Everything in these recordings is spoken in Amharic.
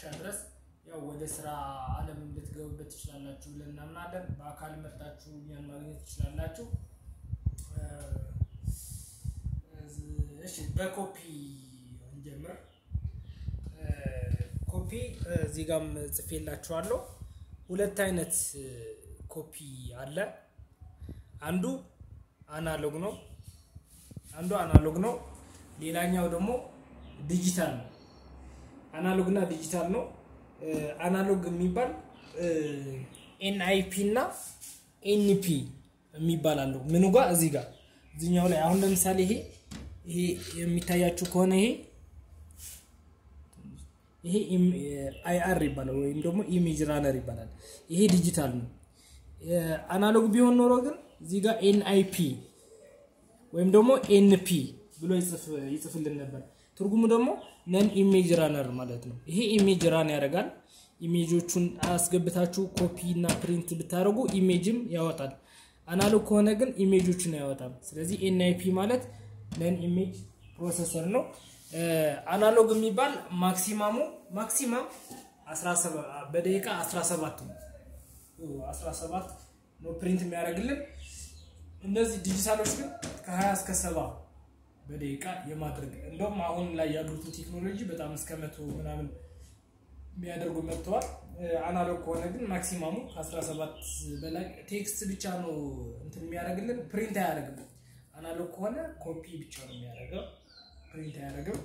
ድረስ ያው ወደ ስራ አለም ልትገቡበት ትችላላችሁ ብለን እናምናለን። በአካል መርጣችሁ እኛን ማግኘት ትችላላችሁ። እሺ በኮፒ እንጀምር። ኮፒ እዚህ ጋም ጽፌላችኋለሁ። ሁለት አይነት ኮፒ አለ። አንዱ አናሎግ ነው። አንዱ አናሎግ ነው። ሌላኛው ደግሞ ዲጂታል ነው። አናሎግ እና ዲጂታል ነው። አናሎግ የሚባል ኤንአይፒ እና ኤንፒ የሚባል አለው። ምኑ ጋር እዚህ ጋር እዚኛው ላይ አሁን ለምሳሌ ይሄ ይሄ የሚታያችሁ ከሆነ ይሄ ይሄ አይአር ይባላል ወይም ደግሞ ኢሜጅ ራነር ይባላል። ይሄ ዲጂታል ነው። አናሎግ ቢሆን ኖሮ ግን እዚህ ጋር ኤንአይፒ ወይም ደግሞ ኤንፒ ብሎ ይጽፍልን ነበር። ትርጉሙ ደግሞ ነን ኢሜጅ ራነር ማለት ነው። ይሄ ኢሜጅ ራን ያደርጋል። ኢሜጆቹን አስገብታችሁ ኮፒ እና ፕሪንት ብታደርጉ ኢሜጅም ያወጣል። አናሎግ ከሆነ ግን ኢሜጆችን አያወጣም። ስለዚህ ኤንአይፒ ማለት ነን ኢሜጅ ፕሮሰሰር ነው። አናሎግ የሚባል ማክሲማሙ ማክሲማም በደቂቃ 17 ነው 17 ነው ፕሪንት የሚያደርግልን። እነዚህ ዲጂታሎች ግን ከ20 እስከ 70 በደቂቃ የማድረግ እንደውም አሁን ላይ ያሉትን ቴክኖሎጂ በጣም እስከ መቶ ምናምን የሚያደርጉ መጥተዋል። አናሎግ ከሆነ ግን ማክሲማሙ ከ17 በላይ ቴክስት ብቻ ነው እንትን የሚያደርግልን፣ ፕሪንት አያደርግም። አናሎግ ከሆነ ኮፒ ብቻ ነው የሚያደርገው፣ ፕሪንት አያደርግም።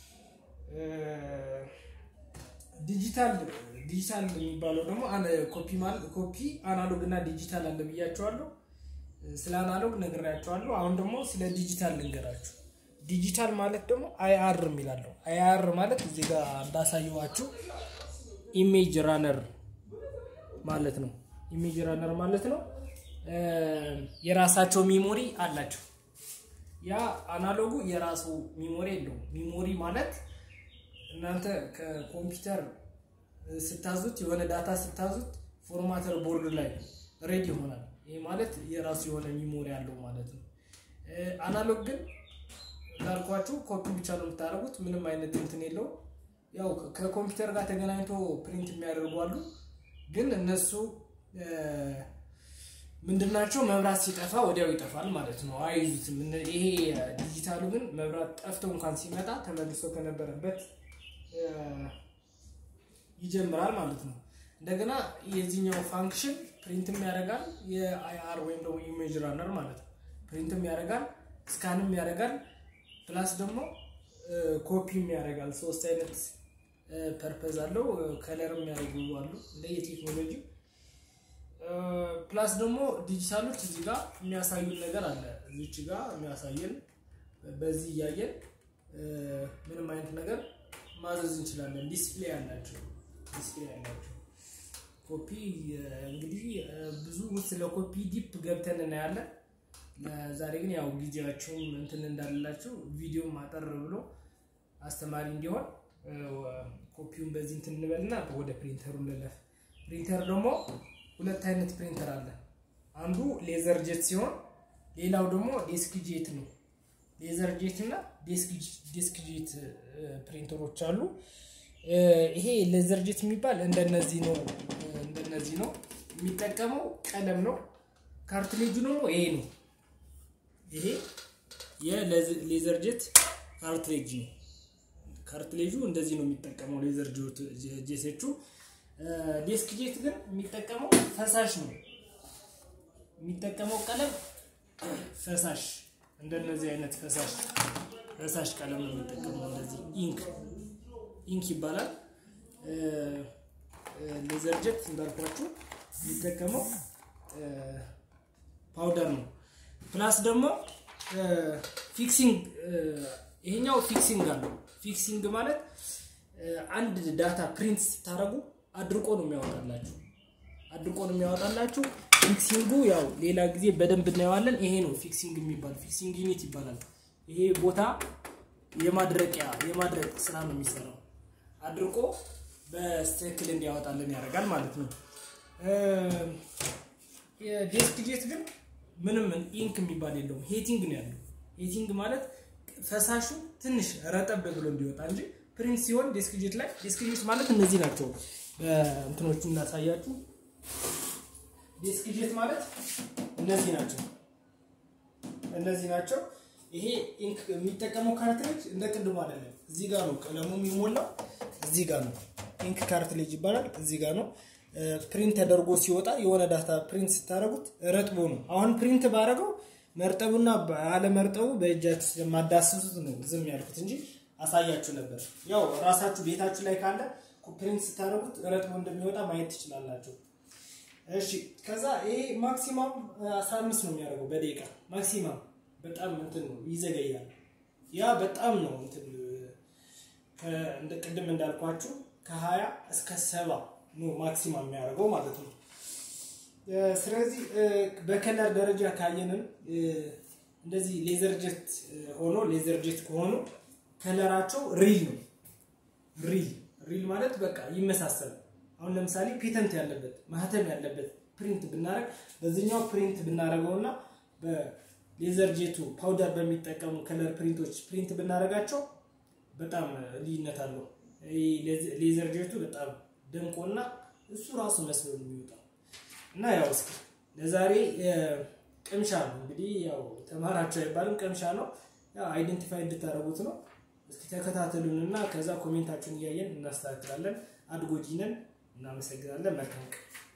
ዲጂታል ዲጂታል የሚባለው ደግሞ ኮፒ ማለት ኮፒ አናሎግ እና ዲጂታል አለ ብያቸዋለሁ። ስለ አናሎግ ነግሬያቸዋለሁ። አሁን ደግሞ ስለ ዲጂታል ልንገራችሁ። ዲጂታል ማለት ደግሞ አይአር የሚላለው አይአር ማለት እዚህ ጋር እንዳሳየዋችሁ ኢሜጅ ራነር ማለት ነው። ኢሜጅ ራነር ማለት ነው። የራሳቸው ሚሞሪ አላቸው። ያ አናሎጉ የራሱ ሚሞሪ የለውም። ሚሞሪ ማለት እናንተ ከኮምፒውተር ስታዙት የሆነ ዳታ ስታዙት ፎርማተር ቦርድ ላይ ሬድ ይሆናል። ይህ ማለት የራሱ የሆነ ሚሞሪ አለው ማለት ነው። አናሎግ ግን እንዳልኳችሁ ኮፒ ብቻ ነው የምታደርጉት። ምንም አይነት እንትን የለው። ያው ከኮምፒውተር ጋር ተገናኝቶ ፕሪንት የሚያደርጉ አሉ። ግን እነሱ ምንድናቸው? መብራት ሲጠፋ ወዲያው ይጠፋል ማለት ነው፣ አይይዙትም። ይሄ ዲጂታሉ ግን መብራት ጠፍቶ እንኳን ሲመጣ ተመልሶ ከነበረበት ይጀምራል ማለት ነው። እንደገና የዚህኛው ፋንክሽን ፕሪንትም ያደርጋል፣ የአይአር ወይም ደግሞ ኢሜጅ ራነር ማለት ነው። ፕሪንትም ያደርጋል፣ ስካንም ያደርጋል፣ ፕላስ ደግሞ ኮፒም ያደርጋል። ሶስት አይነት ፐርፐዝ አለው። ከለርም ያደርጉ አሉ እንደየቴክኖሎጂ ፕላስ ደግሞ ዲጂታሎች እዚህ ጋር የሚያሳዩን ነገር አለ። እዚች ጋር የሚያሳየን በዚህ እያየን ምንም አይነት ነገር ማዘዝ እንችላለን። ዲስፕሌይ አላቸው ዲስፕሌይ አላቸው። ኮፒ እንግዲህ ብዙ ስለ ኮፒ ዲፕ ገብተን እናያለን። ዛሬ ግን ያው ጊዜያችሁም እንትን እንዳላችሁ ቪዲዮ ማጠር ብሎ አስተማሪ እንዲሆን ኮፒውን በዚህ እንትን እንበልና ወደ ፕሪንተሩ እንለፍ። ፕሪንተር ደግሞ ሁለት አይነት ፕሪንተር አለ። አንዱ ሌዘር ጄት ሲሆን ሌላው ደግሞ ዴስክ ጄት ነው። ሌዘር ጄት እና ዴስክ ጄት ፕሪንተሮች አሉ። ይሄ ሌዘር ጄት የሚባል እንደነዚህ ነው እንደነዚህ ነው የሚጠቀመው ቀለም ነው። ካርትሌጁ ደግሞ ይሄ ነው። ይሄ የሌዘር ጄት ካርትሌጅ ነው። ካርትሌጁ እንደዚህ ነው የሚጠቀመው ሌዘር ጄቶቹ። ዴስክ ጄት ግን የሚጠቀመው ፈሳሽ ነው። የሚጠቀመው ቀለም ፈሳሽ እንደነዚህ አይነት ፈሳሽ ፈሳሽ ቀለም ነው የሚጠቀመው። እንደዚህ ኢንክ ኢንክ ይባላል። ሌዘር ጄት እንዳልኳችሁ የሚጠቀመው ፓውደር ነው። ፕላስ ደግሞ ፊክሲንግ ይሄኛው ፊክሲንግ አለው። ፊክሲንግ ማለት አንድ ዳታ ፕሪንት ስታደርጉ አድርቆ ነው የሚያወጣላችሁ። አድርቆ ነው የሚያወጣላችሁ። ፊክሲንጉ ያው ሌላ ጊዜ በደንብ እናየዋለን። ይሄ ነው ፊክሲንግ የሚባል ፊክሲንግ ዩኒት ይባላል። ይሄ ቦታ የማድረቂያ የማድረቅ ስራ ነው የሚሰራው። አድርቆ በስትክክል እንዲያወጣልን ያደርጋል ማለት ነው። የዴስክ ጄት ግን ምንም ኢንክ የሚባል የለውም። ሄቲንግ ነው ያለው። ሄቲንግ ማለት ፈሳሹ ትንሽ ረጠብ ብሎ እንዲወጣ እንጂ ፕሪንት ሲሆን ዲስክ ጄት ላይ ዲስክ ጄት ማለት እነዚህ ናቸው። በእንትኖቹ እናሳያችሁ። ዲስክ ጄት ማለት እነዚህ ናቸው። እነዚህ ናቸው። ይሄ ኢንክ የሚጠቀመው ካርትሌጅ እንደ ቅድሙ አይደለም። እዚህ ጋር ነው ቀለሙ የሚሞላው፣ እዚህ ጋር ነው። ኢንክ ካርትሌጅ ይባላል። እዚህ ጋር ነው ፕሪንት ተደርጎ ሲወጣ የሆነ ዳታ ፕሪንት ስታደርጉት ረጥቦ ነው። አሁን ፕሪንት ባደረገው መርጠቡና አለመርጠቡ በእጃችሁ ስለማዳስሱት ነው ዝም ያልኩት እንጂ አሳያችሁ ነበር። ያው ራሳችሁ ቤታችሁ ላይ ካለ ፕሪንት ስታደርጉት ረጥቦ እንደሚወጣ ማየት ትችላላችሁ። እሺ ከዛ ይሄ ማክሲማም 15 ነው የሚያደርገው በደቂቃ ማክሲማም በጣም እንትን ነው ይዘገያል። ያ በጣም ነው እንትን እንደ ቅድም እንዳልኳችሁ ከ20 እስከ 70 ነው ማክሲማም የሚያደርገው ማለት ነው። ስለዚህ በከለር ደረጃ ካየንም እንደዚህ ሌዘር ጀት ሆኖ ሌዘር ጀት ከሆኑ ከለራቸው ሪል ነው። ሪል ሪል ማለት በቃ ይመሳሰላል። አሁን ለምሳሌ ፔተንት ያለበት ማህተም ያለበት ፕሪንት ብናደረግ በዚህኛው ፕሪንት ብናደረገው እና በሌዘር ጄቱ ፓውደር በሚጠቀሙ ከለር ፕሪንቶች ፕሪንት ብናደረጋቸው በጣም ልዩነት አለው። ሌዘር ጄቱ በጣም ደምቆና እሱ ራሱ መስሎ ነው የሚወጣው። እና ያው እስኪ ለዛሬ ቅምሻ ነው እንግዲህ ያው ተማራቸው አይባልም ቅምሻ ነው። ያው አይደንቲፋይ እንድታደረጉት ነው። እስኪ ተከታተሉን እና ከዛ ኮሜንታችሁን እያየን እናስተካክላለን። አድጎጂነን እናመሰግናለን። መልካም ቀን